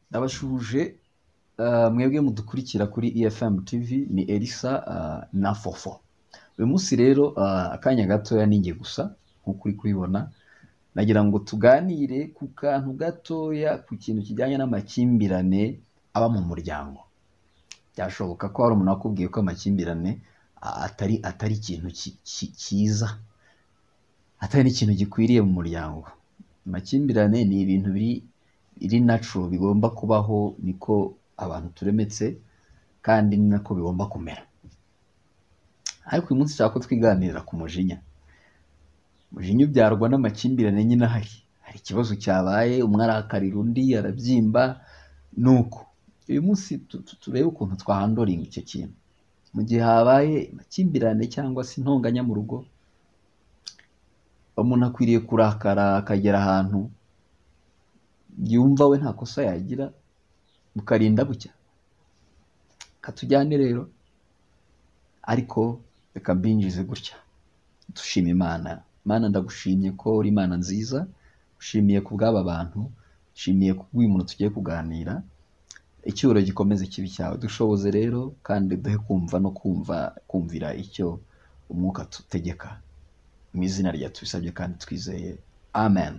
ndabashuje uh, mwebwe mudukurikira kuri efm tv ni elisa uh, na fofo uyu munsi rero uh, akanya gatoya ninjye gusa nk'uko uri kubibona nagira ngo tuganire ku kantu gatoya ku kintu kijyanye n'amakimbirane aba mu muryango byashoboka ko hari umuntu wakubwiye ko amakimbirane a- atari atari ikintu ki- ki- cyiza atari n'ikintu gikwiriye mu muryango amakimbirane ni ibintu biri biri natural bigomba kubaho niko abantu turemetse kandi ni nako bigomba kumera ariko uyu munsi nshaka ko twiganirira ku mujinya umujinya ubyarwa n'amakimbirane nyine ahari hari ikibazo cyabaye umwe arakarira undi arabyimba nuko uyu munsi tu- tu- turebe ukuntu twahandoringa icyo kintu mu gihe habaye amakimbirane cyangwa se intonganya mu rugo umuntu akwiriye kurakara akagera ahantu yumva we nta kosa yagira bukarinda bucya katujyane rero ariko reka mbinjize gutya dushima imana imana ndagushimye ko uri imana nziza ushimiye ku bw'aba bantu ushimiye ku bw'uyu muntu tugiye kuganira icyubahiro gikomeze kibi cyawe dushoboze rero kandi duhe kumva no kumva kumvira icyo umwuka tutegeka mu izina rya tubisabye kandi twizeye amen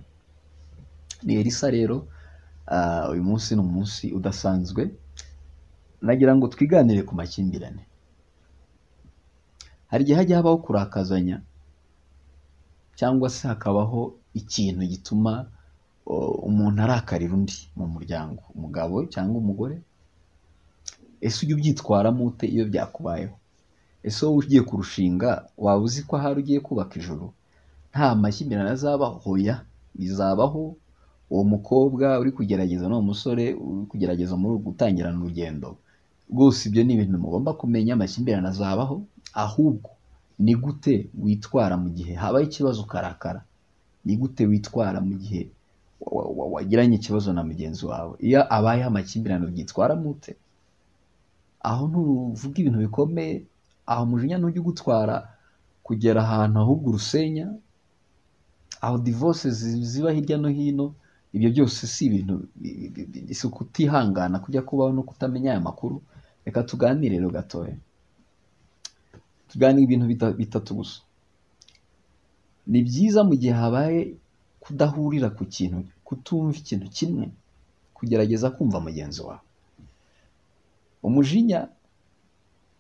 ni elisa rero ah, uyu munsi ni umunsi udasanzwe nagira ngo twiganire ku makimbirane hari igihe hajya habaho kurakazanya cyangwa se hakabaho ikintu gituma o, umuntu arakarira undi mu muryango umugabo cyangwa umugore ese ujya ubyitwaramo ute iyo byakubayeho ese wowe ugiye kurushinga waba uzi ko ahari ugiye kubaka ijoro nta makimbirane azabaho hoya bizabaho uwo mukobwa uri kugerageza n'uwo musore uri kugerageza muri gutangirana urugendo rwose ibyo ni ibintu mugomba kumenya amakimbirane azabaho ahubwo ni gute witwara mu gihe habaye ikibazo ukarakara ni gute witwara mu gihe wa- wa- wagiranye ikibazo na mugenzi wawe iyo abayeho amakimbirane ubyitwara mute aho ntuvuga ibintu bikomeye aho mujinya ntujya ugutwara kugera ahantu ahubwo urusenya aho divorce zi- ziba hirya no hino ibyo byose si ibintu bi- bi- bi- bi- si ukutihangana kujya kubaho no kutamenya aya makuru reka tuganire rero gatoya tuganire ibintu bita- bitatu gusa ni byiza mu gihe habaye kudahurira ku kintu kutumva ikintu kimwe kugerageza kumva mugenzi wawe umujinya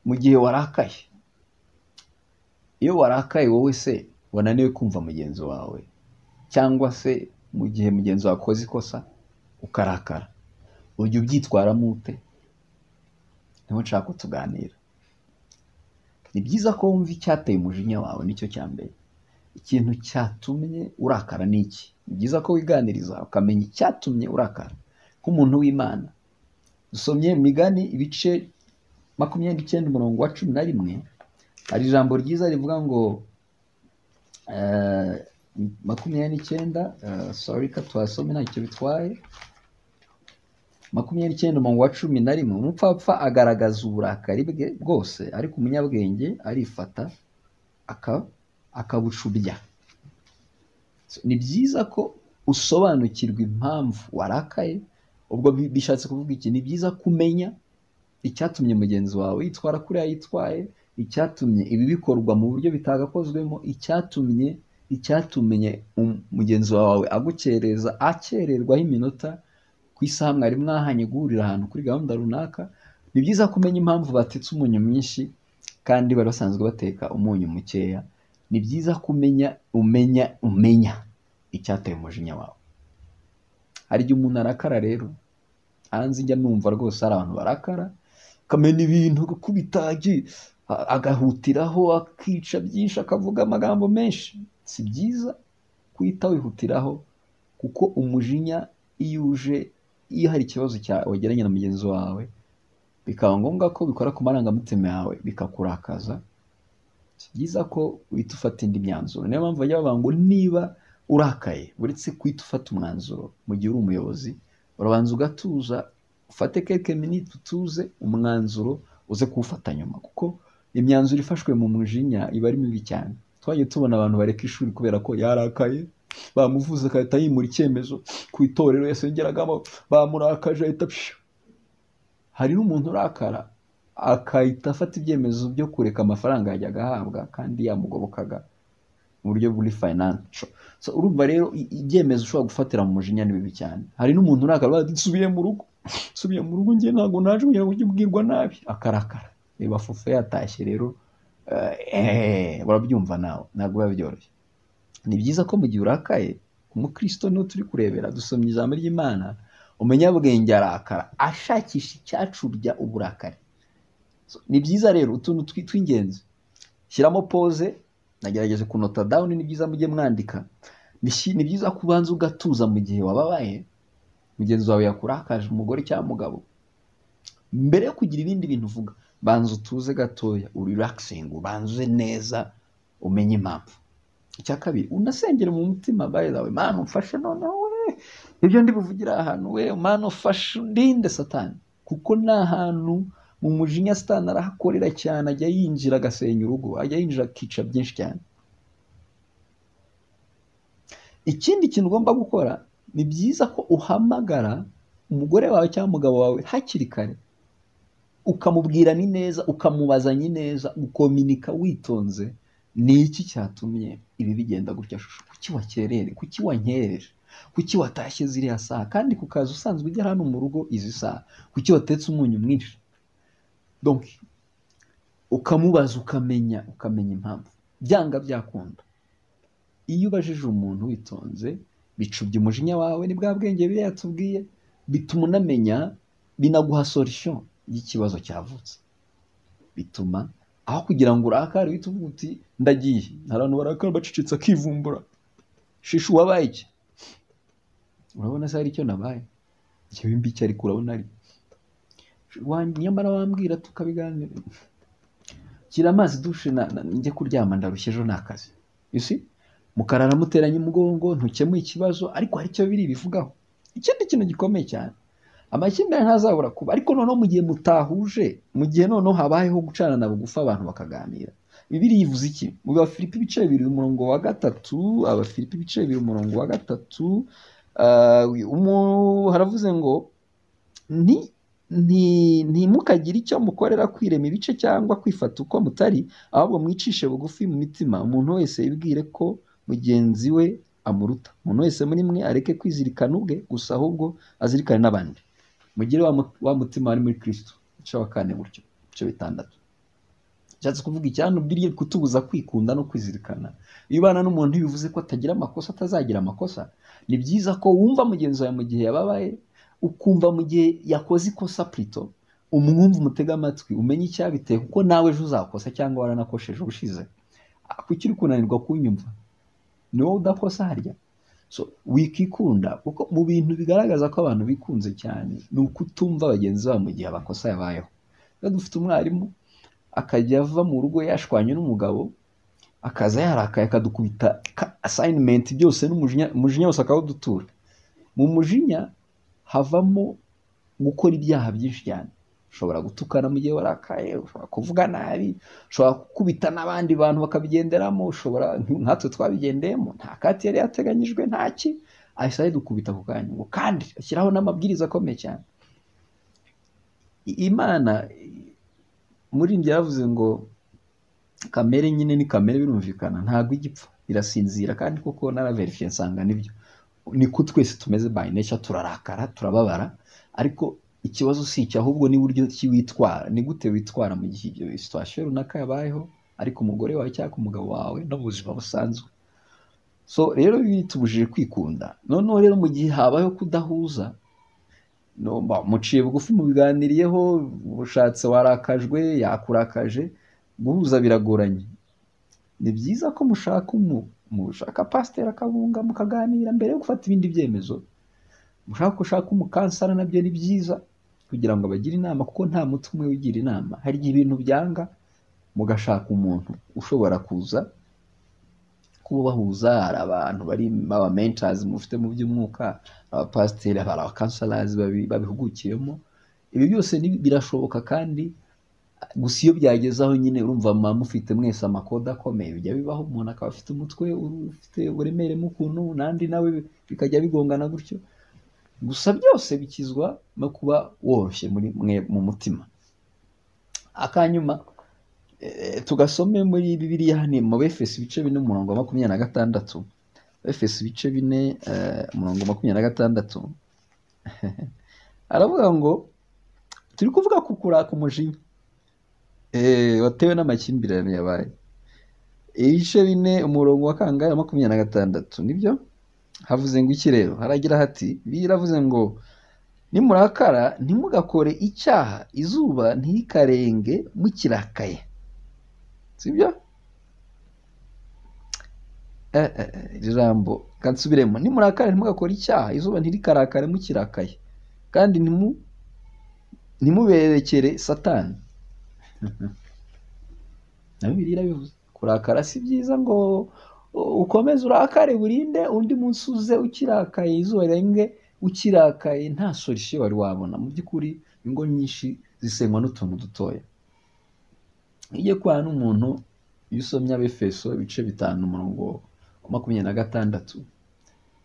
mu gihe warakaye iyo warakaye wowe se wananiwe kumva mugenzi wawe cyangwa se mu gihe mugenzi wawe akoze ikosa ukarakara ujya ubyitwaramo ute niho nshaka ko tuganira ni byiza ko wumva icyateye umujinya wawe nicyo cya mbere ikintu cyatumye urakara ni iki ni byiza ko wiganiriza ukamenya icyatumye urakara nk'umuntu w'imana dusomye mu migani ibice makumyabiri icyenda umurongo wa cumi na rimwe hari ijambo ryiza rivuga ngo eh, makumyabiri n'icyenda eh, sorry ka tuhasome ntacyo bitwaye makumyabiri n'icyenda umurongo wa cumi na rimwe umupfapfa agaragaza uburakari bwe bwose ariko umunyabwenge arifata aka- akabucubya So, ni byiza ko usobanukirwa impamvu warakaye ubwo bi- bishatse kuvuga iki ni byiza kumenya icyatumye mugenzi wawe yitwara kuriya yitwaye icyatumye ibi bikorwa mu buryo bitagakozwemo icyatumye icyatumye um- mugenzi wawe agukereza akererwaho iminota ku isaha mwari mwahanye guhurira ahantu kuri gahunda runaka ni byiza kumenya impamvu batetse umunyu mwinshi kandi bari basanzwe bateka umunyu mukeya ni byiza kumenya umenya umenya icyateye umujinya wawe hari igihe umuntu arakara rero hanze njya numva rwose hari abantu barakara akamena ibintu agakubitagi agahutiraho akica byinshi akavuga amagambo menshi si byiza kuhita wihutiraho kuko umujinya iyo uje iyo hari ikibazo cya wagiranye na mugenzi wawe bikaba ngombwa ko bikora ku marangamutima yawe bikakurakaza si byiza ko uhita ufata indi myanzuro niyo mpamvu bajya bavuga ngo niba urakaye uretse kuhita ufata umwanzuro mu gihe uri umuyobozi urabanza ugatuza ufate keke minute utuze umwanzuro uze kuwufata nyuma kuko imyanzuro ifashwe mu mujinya iba ari mibi cyane twagiye tubona abantu bareka ishuri kubera ko yarakaye bamuvuze agahita yimura icyemezo ku itorero yasengeragamo bamurakaje ahita pshu. hari n'umuntu urakara akahita afata ibyemezo byo kureka amafaranga yajyaga ahabwa kandi yamugobokaga mu buryo buri fayinanso urumva rero i- ibyemezo ushobora gufatira mu mujinya ni bibi cyane hari n'umuntu urakara bati nsubiye mu rugo nsubiye mu rugo njye ntabwo naje kugira ngo ujye ubwirwa nabi akarakara reba fufu yatashye rero eh, urabyumva nawe ntabwo biba byoroshye ni byiza ko mu gihe urakaye umukristo niwe turi kurebera dusomye ijambo ry'imana umunyabwenge arakara ashakisha icyacubya uburakari So, ni byiza rero utuntu twi- tw'ingenzi shyiramo pose nagerageje kunota down ni byiza mujye mwandika Bishi- ni byiza ko ubanza ugatuza mu gihe wababaye mugenzi wawe yakurakaje umugore cyangwa umugabo mbere yo kugira ibindi bintu uvuga banza utuze gatoya urirakisinge ubanze neza umenye impamvu icya kabiri unasengere mu mutima by the way mana umfashe noneho we ibyo ndi buvugira aha hantu we mana ufashe urinde satani kuko ni ahantu mu mujinya satani arahakorera cyane ajya yinjira agasenya urugo ajya yinjira akica byinshi cyane ikindi kintu ugomba gukora ni byiza ko uhamagara umugore wawe cyangwa umugabo wawe hakiri kare ukamubwira ni neza ukamubaza ni neza ukominika witonze ni iki cyatumye ibi bigenda gutya shusho kuki wakerere kuki wankerereje kuki watashye ziriya saha kandi ku kazi usanzwe ujya hano mu rugo izi saha kuki watetse umunyu mwinshi donc ukamubaza ukamenya ukamenya impamvu byanga byakunda iyo ubajije umuntu witonze bicubya umujinya wawe ni bwa bwenge biriya tubwiye bituma unamenya binaguha solution y'ikibazo cyavutse bituma aho kugira ngo urakare uhite uvuga uti ndagiye hari abantu barakara bacecetse akivumbura shishu wabaye iki urabona se hari icyo nabaye njyewe mbi icyo ariko urabona ari Wa- nyamara wambwira tukabiganira shyira amazi dushe na, na, njye kuryama ndarushye ejo ni akazi you see mukara aramuteranya umugongo ntukemuye ikibazo ariko hari icyo biri bivugaho ikindi kintu gikomeye cyane amakimbirane ntazabura kuba ariko noneho mu gihe mutahuje mu gihe noneho habayeho gucanana bugufi abantu bakaganira bibiri yivuze iki mu bafilipi ibice bibiri umurongo wa gatatu abafilipi ibice bibiri umurongo wa gatatu ah, umu- haravuze ngo ni ni ntimukagire icyo mukorera kwirema ibice cyangwa kwifata uko mutari ahubwo mwicishe bugufi mu mitima umuntu wese yibwire ko mugenzi we amuruta umuntu wese muri mwe areke kwizirikana ubwe gusa ahubwo azirikane n'abandi mugire wa mu- wa mutima wari muri kristo igice wa kane gutyo ibice bitandatu nshatse kuvuga icyanu biriye kutubuza kwikunda no kwizirikana iyo ubana n'umuntu ntibivuze ko atagira amakosa atazagira amakosa ni byiza ko wumva mugenzi wawe mu gihe yababaye ukumva mu gihe yakoze ikosa purito umwumva umutega amatwi umenye icyabiteye kuko nawe ejo uzakosa cyangwa waranakosheje ubushize Ah, kuki uri kunanirwa kunyumva ni wowe udakosa harya so wikikunda kuko mu bintu bigaragaza ko abantu bikunze cyane ni ukutumva bagenzi babo mu gihe amakosa yabayeho iyo dufite umwarimu akajya ava mu rugo yashwanye n'umugabo akaza yarakaye akadukubita ka- assignment byose n'umujinya umujinya wose akawudutura mu mujinya havamo gukora ibyaha byinshi cyane ushobora gutukana mu gihe warakaye ushobora kuvuga nabi ushobora gukubita n'abandi bantu bakabigenderamo ushobora nkatwe twabigendeyemo nta kati yari yateganyijwe ntaki ahise ayidukubita ku kanya ngo kandi ashyiraho n'amabwiriza akomeye cyane I- imana i- umuririmbyi yaravuze ngo kamere nyine ni kamere birumvikana ntabwo igipfa irasinzira kandi koko naraverifiye nsanga nibyo niko twese tumeze by nature turarakara turababara ariko ikibazo si icyo ahubwo ni buryo ki witwara ni gute witwara mu gihe ibyo situation runaka yabayeho ariko umugore wawe cyangwa umugabo wawe no mu buzima busanzwe so rero bitubujije kwikunda noneho rero mu gihe habayeho kudahuza no, ba- muciye bugufi mubiganiriyeho ushatse warakajwe yakurakaje guhuza biragoranye ni byiza ko mushaka umu mushaka pasiteri akabunga mukaganira mbere yo gufata ibindi byemezo mushaka ushaka umukansara nabyo ni byiza kugira ngo abagire inama kuko nta mutwe umwe wigira inama hari igihe ibintu byanga mugashaka umuntu ushobora kuza kuba bahuza hari abantu bari baba mentazi mufite mu by'umwuka abapasiteri hari abakansarazi babi- babihugukiyemo ibi byose ni- birashoboka kandi gusa iyo byageze aho nyine urumva muba mufite mwese amakode akomeye bijya bibaho umuntu akaba afite umutwe ufite uburemere mukuntu n'andi nawe bikajya bigongana gutyo gusa byose bikizwa no kuba woroshye muri mwe mu mutima akanyuma eh, tugasome muri bibiliya ni mu befesi ibice bine umurongo wa makumyabiri na gatandatu befesi ibice bine eh, umurongo wa makumyabiri na gatandatu aravuga ngo turi kuvuga ku kuraka umujinya Eh, watewe n'amakimbirane yabaye ibice bine umurongo wa kangahe makumyabiri na gatandatu nibyo havuze ngo iki rero haragira hati biravuze ngo nimurakara ntimugakore icyaha izuba ntikarenge mukirakaye sibyo Eh, eh, eh, iri jambo kansubiremo nimurakara ntimugakore icyaha izuba ntirikarakare mukirakaye kandi ntimu ntimuberekere satani na bibiliya irabivuze kurakara si byiza ngo u- ukomeze urakare burinde undi munsi uze ukirakaye izuba rirenge ukirakaye nta sorishe wari wabona mu by'ukuri ingo nyinshi zisenywa n'utuntu dutoya ijye kwa n'umuntu iyo usomye abefeso ibice bitanu umurongo wa makumyabiri na gatandatu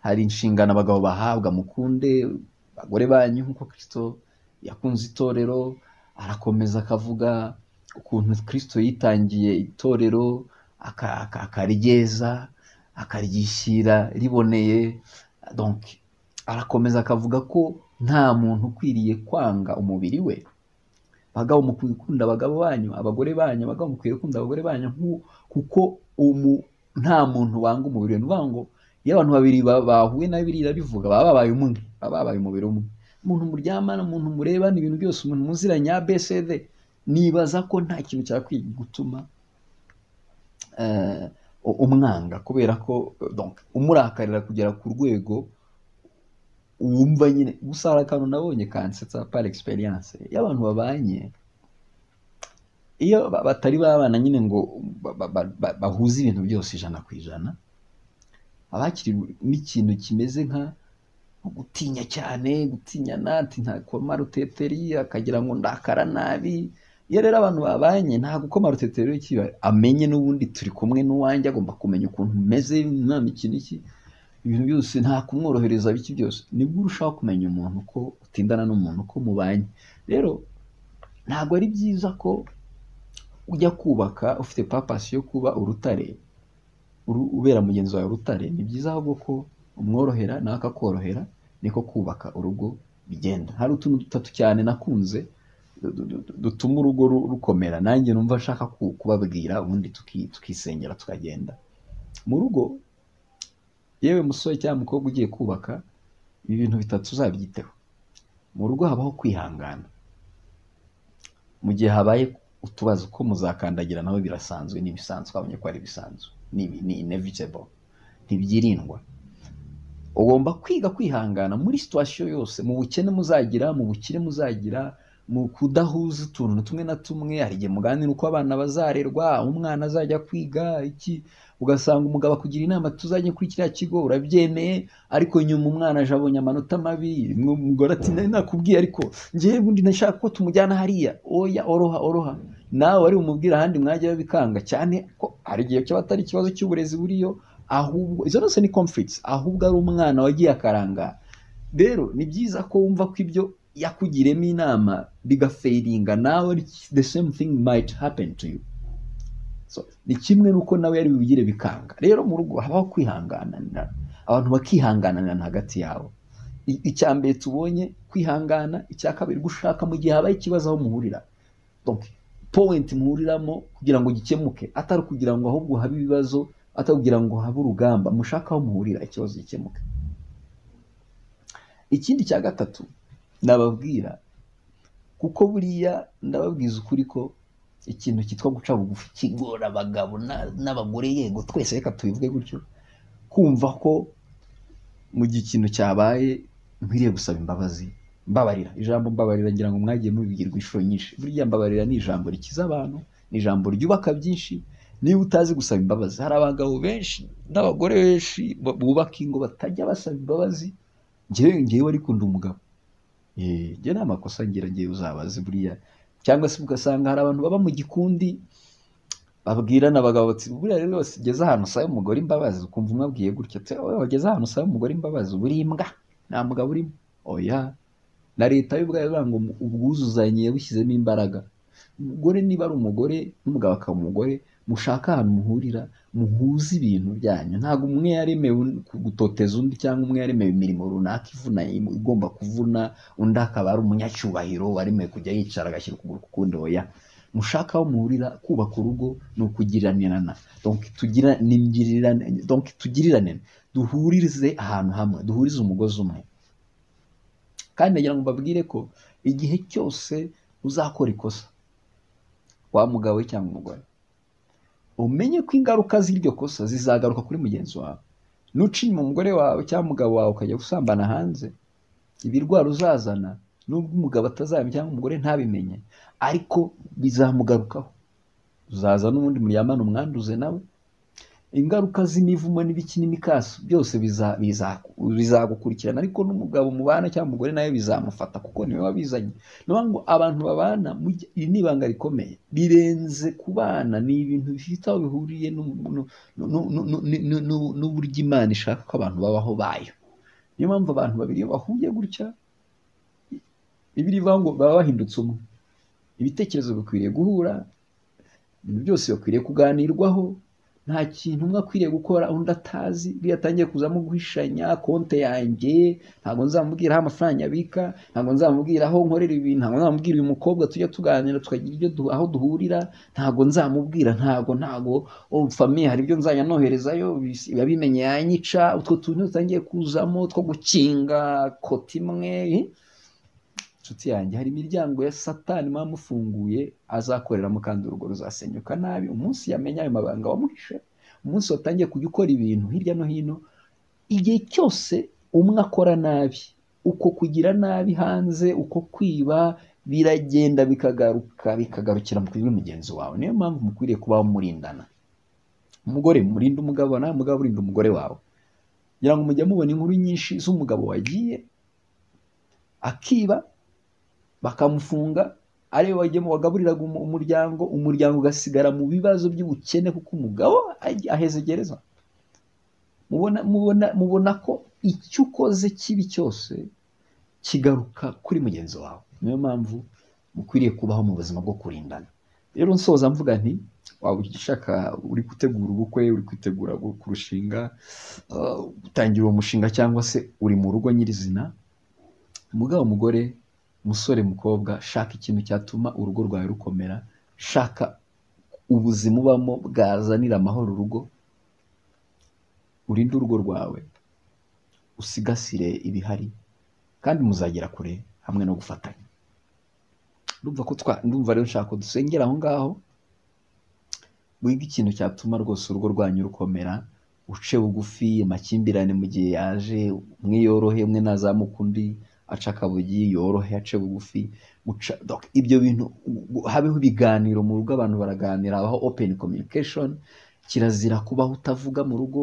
hari inshingano abagabo bahabwa mukunde abagore banyu nk'uko kirisito yakunze itorero arakomeza akavuga ukuntu kirisito yitangiye itorero aka- aka- akaryeza akaryishyira riboneye donc arakomeza akavuga ko nta muntu ukwiriye kwanga umubiri we abagabo mukwiye gukunda abagabo banyu abagore banyu abagabo mukwiye gukunda abagore banyu nku- kuko umu nta muntu wanga umubiri we ni ukuvuga ngo iyo abantu babiri ba- bahuye na biriya bivuga baba babaye umwe baba babaye umubiri umwe umuntu muryamana umuntu mureba ni ibintu byose umuntu muziranye abcd nibaza ko nta kintu cyakwiye gutuma eh, u- umwanga kubera ko eh, donc umurakarira kugera ku rwego wumva nyine gusa hari akantu nabonye kansetsa par experience iyo abantu babanye iyo ba- batari babana nyine ngo ba- ba- ba- ba- bahuze ibintu byose ijana ku ijana abakiri n'ikintu kimeze nka gutinya cyane gutinyana ati ntakoma ruteteri akagira ngo ndakara nabi iyo rero abantu babanye nta gukoma ruteteri kiba amenye n'ubundi turi kumwe n'uwanjye agomba kumenya ukuntu meze nta mikino iki ibintu byose nta kumworohereza biki byose nibwo urushaho kumenya umuntu ko utindana n'umuntu ko mubanye rero ntabwo ari byiza ko ujya kubaka ufite papasi yo kuba urutare uru- ubera mugenzi wawe urutare ni byiza ahubwo ko umworohera nawe akakorohera niko kubaka urugo bigenda hari utuntu dutatu cyane nakunze du- du- du- dutuma urugo ru- rukomera nanjye numva nshaka ku- kubabwira ubundi tuki- tukisengera tukagenda mu rugo yewe musore cyangwa mukobwa ugiye kubaka ibi bintu bitatu uzabyiteho mu rugo habaho kwihangana mu gihe habaye utubazo ko muzakandagira nawe birasanzwe ni ibisanzwe twabonye ko ari ibisanzwe ni, ni inevitable ntibyirindwa ugomba kwiga kwihangana muri situwasiyo yose mu bukene muzagira mu bukire muzagira mu kudahuza utuntu tumwe na tumwe hari igihe muganira uko abana bazarerwa aho umwana azajya kwiga iki ugasanga umugabo akugira inama tuzajya kuri kiriya kigo urabyemeye ariko nyuma umwana aje abonye amanota mabi rimwe umugore ati nari nakubwiye ariko njyewe ubundi nashaka ko tumujyana hariya oya oroha oroha nawe wari bumubwire ahandi mwajya babikanga cyane ko hari igihe cyaba atari ikibazo cy'uburezi buriyo ahubwo izo zose ni conflicts ahubwo ari umwana wagiye akarangara rero ni byiza ko wumva ko ibyo yakugiremo inama bigafeiringa nawe the same thing might happen to you so ni kimwe n'uko nawe yari bibigire bikanga rero mu rugo habaho kwihangananira abantu bakihangananira hagati yabo I- icya mbere tubonye kwihangana icya kabiri gushaka mu gihe habaye ikibazo aho muhurira donc point muhuriramo kugira ngo gikemuke atari kugira ngo ahubwo habe ibibazo atari kugira ngo habe urugamba mushaka aho muhurira ikibazo gikemuke ikindi cya gatatu nababwira kuko buriya ndababwiza ukuri ko ikintu cyitwa guca bugufi kigora abagabo na- n'abagore yego twese reka tubivuge gutyo kumva ko mu gihe ikintu cyabaye nkwiriye gusaba imbabazi mbabarira ijambo mbabarira ngira ngo mwagiye mubibwirwa inshuro nyinshi burya mbabarira ni ijambo rikiza abantu ni ijambo ryubaka byinshi niba utazi gusaba imbabazi hari abagabo benshi n'abagore benshi bu- bubaka ingo batajya basaba imbabazi njyewe njyewe ariko ndi umugabo Eh, njye nta makosa ngira njyewe uzabaze buriya cyangwa se ugasanga hari abantu baba mu gikundi babwirana abagabo bati buriya rero wese ugeze ahantu usaba umugore imbabazi ukumva umwe abwiye gutya ati wowe wageze ahantu usaba umugore imbabazi uburi imbwa nta mugabo urimo oya na leta yo ubwayo ivuga ngo ubwuzuzanye yabushyizemo imbaraga umugore niba ari umugore n'umugabo akaba umugore mushaka ahantu muhurira muhuze ibintu byanyu ntabwo umwe yaremewe gutoteza undi cyangwa umwe yaremewe imirimo runaka ivuna igomba kuvuna undi akaba ari umunyacyubahiro waremewe kujya yicara agashyira ukuguru ku kundi oya mushaka aho muhurira kubaka urugo ni ukugiranirana donke tugirirane duhuririze ahantu hamwe duhurize umugozi umwe kandi nagira ngo mbabwire ko igihe cyose uzakora ikosa wa mugabo we cyangwa umugore umenye ko ingaruka z'iryo kosa zizagaruka kuri mugenzi wawe nuca inyuma umugore wawe cyangwa umugabo wawe ukajya gusambana hanze ibirwara uzazana nubwo umugabo atazamenya cyangwa umugore ntabimenye ariko bizamugarukaho uzaza n'ubundi muryamana umwanduze nawe ingaruka z'imivumo n'ibiki n'imikaso byose bizagukurikirana ariko n'umugabo mubana cyangwa umugore nawe bizamufata kuko niwe wabizanye niyo ngo abantu babana iri ni ibanga rikomeye birenze kubana ni ibintu bifite aho bihuriye n'uburyo imana ishaka ko abantu babaho bayo niyo mpamvu abantu babiri bahuye gutya ivuga ngo baba bahindutse umwe ibitekerezo bikwiriye guhura ibintu byose bikwiriye kuganirwaho nta kintu umwe akwiriye gukora undi atazi iyo atangiye kuzamo guhishanya konti yanjye ntabwo nzamubwira aho amafaranga abika ntabwo nzamubwira aho nkorera ibintu ntabwo nzamubwira uyu mukobwa tujya tuganira tukagira ibyo aho duhurira ntabwo nzamubwira ntabwo ntabwo famiye hari ibyo nzanyanoherezayo yabimenye yanyica utwo tuntu dutangiye kuzamo two gukinga koti imwe inshuti yanjye hari imiryango ya satani muba mufunguye azakoreramo kandi urugo ruzasenyuka nabi umunsi yamenya ayo mabanga wamuhishe umunsi watangiye kujya ukora ibintu hirya no hino igihe cyose umwe akora nabi uko kugira nabi hanze uko kwiba biragenda bikagaruka bikagarukira kuri mugenzi wawe niyo mpamvu mukwiriye kubaho murindana umugore murinde umugabo nawe mugabo urinde umugore wawe kugira ngo mujye mubona inkuru nyinshi z'umugabo wagiye akiba bakamufunga ariwe wagaburiraga umuryango umuryango ugasigara mu bibazo by'ubukene kuko umugabo aheze gereza mubona ko icyo ukoze kibi cyose kigaruka kuri mugenzi wawe niyo mpamvu mukwiriye kubaho mu buzima bwo kurindana rero nsoza mvuga nti waba ushaka uri gutegura ubukwe uri kwitegura kurushinga utangira uwo mushinga cyangwa se uri mu rugo nyirizina umugabo umugore musore mukobwa shaka ikintu cyatuma urugo rwawe rukomera shaka ubuzima ubamo bwazanira amahoro urugo urinde urugo rwawe usigasire ibihari kandi muzagera kure hamwe no gufatanya ndumva ko ndumva rero nshaka ko dusengera aho ngaho wige ikintu cyatuma rwose urugo rwanyu rukomera uce bugufi amakimbirane mu gihe yaje umwe yorohe umwe ntazamuke undi aca akabugi yorohe ace bugufi ibyo bintu habeho ibiganiro mu rugo abantu baraganira habaho open communication kirazira kubaho utavuga mu rugo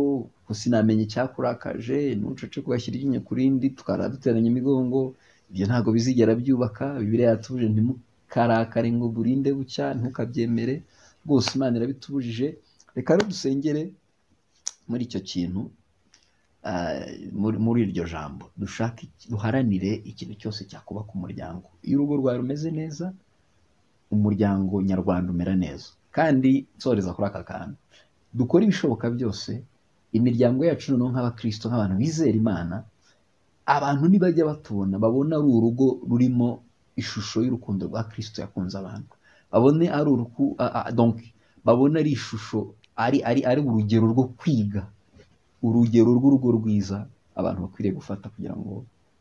sinamenye icyakurakaje ntucece kugashyira iryinyo ku rindi tukara duteranya imigongo ibyo ntabwo bizigera byubaka bibiriya yatuje ntimukarakare ngo burinde bucya ntukabyemere rwose imana irabitubujije reka rero dusengere muri icyo kintu muri iryo jambo dushake duharanire ikintu cyose cyakubaka umuryango iyo urugo rwawe rumeze neza umuryango nyarwanda umera neza kandi nsoreza kuri aka kantu dukore ibishoboka byose imiryango yacu noneho nk'abakristo nk'abantu bizera imana abantu nibajya batubona babona ari urugo rurimo ishusho y'urukundo rwa kirisito yakunze abantu babone ari uruku babona ari ishusho ari ari ari urugero rwo kwiga urugero rw'urugo rwiza abantu bakwiriye gufata kugira ngo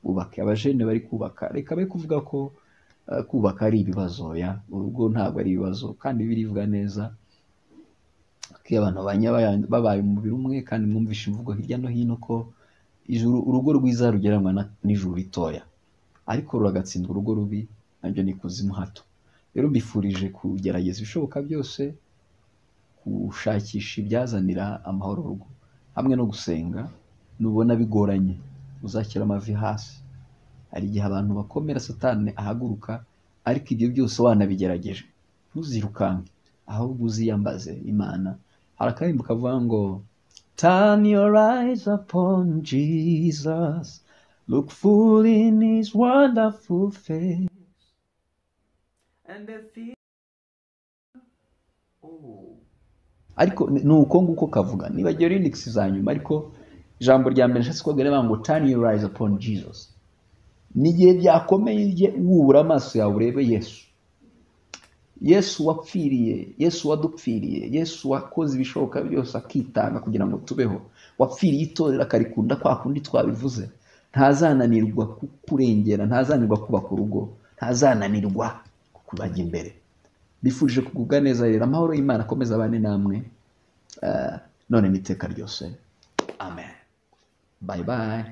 bubake abajene bari kubaka reka be kuvuga ko kubaka ari ibibazo ya urugo ntabwo ari ibibazo kandi birivuga neza iyo abantu babaye umubiri umwe kandi mwumvishe imvugo hirya no hino ko urugo rwiza rugeranwa n'ijuru ritoya ariko ruragatsindwa urugo rubi nabyo ni ikuzimu hato rero mbifurije kugerageza ibishoboka byose gushakisha ibyazanira amahoro urugo hamwe no gusenga nubona bigoranye uzashyira amavi hasi hari igihe abantu bakomera satani ahaguruka ariko ibyo byose wanabigerageje ntuzirukanke ahubwo uziyambaze imana hari akarimbo kavuga ngo turn your eyes upon jesus look full in his wonderful face and the fear. Oh. ariko ni uko nguko kavuga nibagiwe linux za nyuma ariko ijambo rya mbere nshatse kubabwira ni ngo turn your eyes upon jesus ni igihe byakomeye ujye wubura amaso yawe urebe yesu yesu wapfiriye yesu wadupfiriye yesu wakoze ibishoboka byose akitanga kugira ngo tubeho wapfiriye itorero akarikunda kwa kundi twabivuze ntazananirwa kukurengera ntazananirwa kubaka urugo ntazananirwa kukubajya imbere bifurije kugubwa neza rero amahoro y'imana akomeza abane namwe eh, none n'iteka ryose amen bayi bayi